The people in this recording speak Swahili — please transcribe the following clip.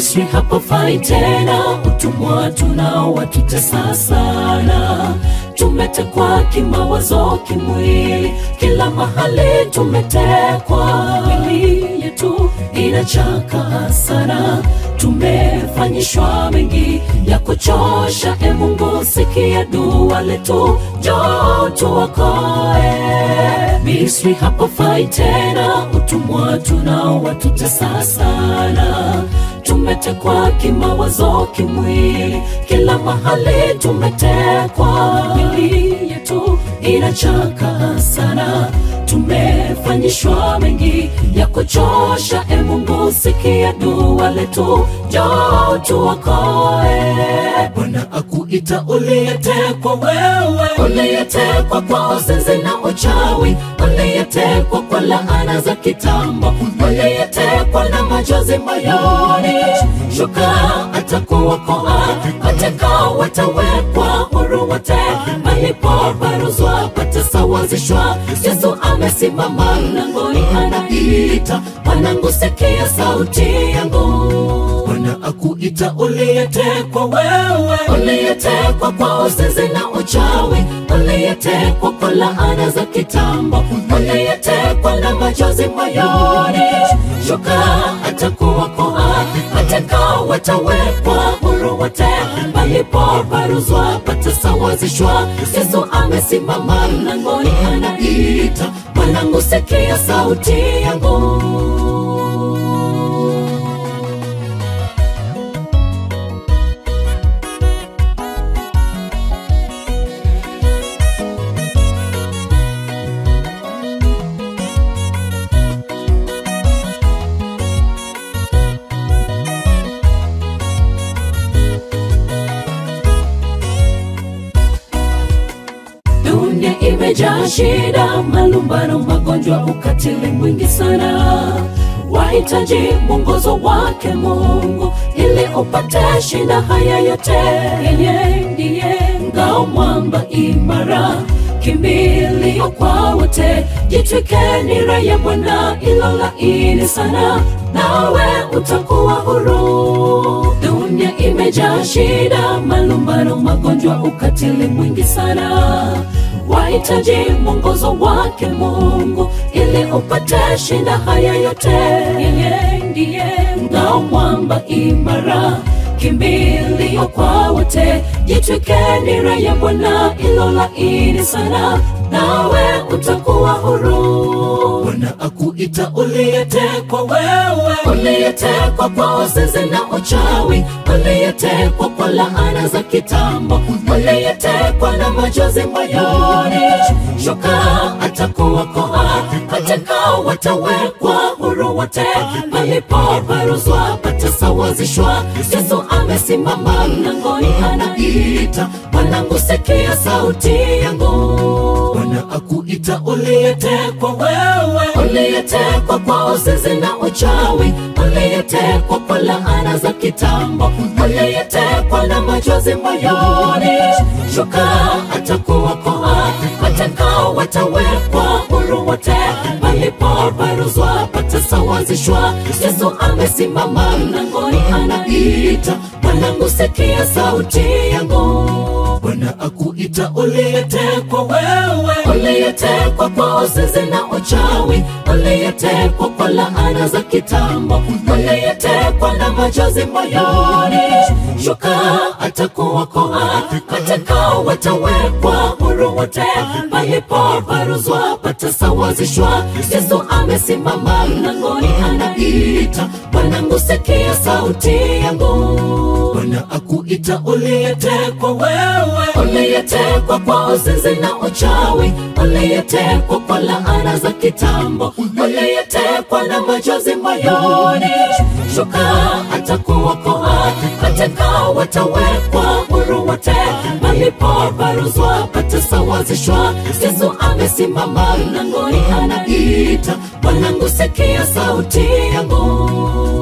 Misri hapafai tena, utumwa tunao watutesa sana. Tumetekwa kimawazo, kimwili, kila mahali tumetekwa. Mili yetu inachaka sana, tumefanyishwa mengi ya kuchosha. E Mungu, sikia dua letu, njoo tuokoe. Misri hapafai tena, utumwa tunao watutesa sana. Tumetekwa kimawazo, kimwili, kila mahali tumetekwa. Mili yetu inachaka sana, tumefanyishwa mengi ya kuchosha. E Mungu, sikia dua letu, njoo tuokoe. Bwana akuita uliyetekwa wewe, uliyetekwa kwa uzinzi na uchawi, uliyetekwa kwa laana za kitambo, uliyetekwa na machozi moyoni. Shuka atakuokoa, watekao watawekwa huru wote, palipobaruzwa patasawazishwa. Yesu amesimama mlangoni, anaita mwanangu, sikia sauti yangu. Bwana akuita uliyetekwa wewe, uliyetekwa kwa uzinzi na uchawi, uliyetekwa kwa laana za kitambo, uliyetekwa na machozi moyoni. Shuka atakuokoa, watekao watawekwa huru wote, palipobaruzwa patasawazishwa. Yesu amesimama mlangoni, anaita mwanangu, sikia sauti yangu. Dunia imejaa shida, malumbano, magonjwa, ukatili mwingi sana. Wahitaji mwongozo wake Mungu ili upate shinda haya yote. Yeye ndiye ngao, mwamba imara, kimbilio kwa wote. Jitwike nira ya Bwana ilo laini sana, nawe utakuwa huru. Dunia imejaa shida, malumbano, magonjwa, ukatili mwingi sana. Wahitaji mwongozo wake Mungu ili upate shinda haya yote. Yeye ndiye ngao, mwamba imara, kimbilio kwa wote. Jitwike nira ya Bwana ilo laini sana, nawe utakuwa huru. Bwana akuita uliyetekwa wewe, uliyetekwa kwa uzinzi na uchawi, uliyetekwa kwa laana za kitambo, uliyetekwa na machozi moyoni. Shuka atakuokoa, watekao watawekwa huru wote, palipobaruzwa patasawazishwa. Yesu amesimama mlangoni, anaita mwanangu, sikia sauti yangu. Bwana akuita uliyetekwa wewe, uliyetekwa kwa uzinzi na uchawi, uliyetekwa kwa laana za kitambo, uliyetekwa na machozi moyoni. Shuka atakuokoa, watekao watawekwa huru wote, palipobaruzwa patasawazishwa. Yesu amesimama mlangoni, anaita mwanangu, sikia sauti yangu. Bwana akuita uliyetekwa wewe, uliyetekwa kwa uzinzi na uchawi, uliyetekwa kwa laana za kitambo, uliyetekwa na machozi moyoni. Shuka atakuokoa, watekao watawekwa huru wote, palipobaruzwa patasawazishwa. Yesu amesimama mlangoni, anaita mwanangu, sikia sauti yangu. Bwana akuita uliyetekwa wewe, uliyetekwa kwa uzinzi na uchawi, uliyetekwa kwa laana za kitambo, uliyetekwa na machozi moyoni. Shuka atakuokoa, watekao watawekwa huru wote, palipobaruzwa patasawazishwa. Yesu amesimama mlangoni, anaita mwanangu, sikia sauti yangu.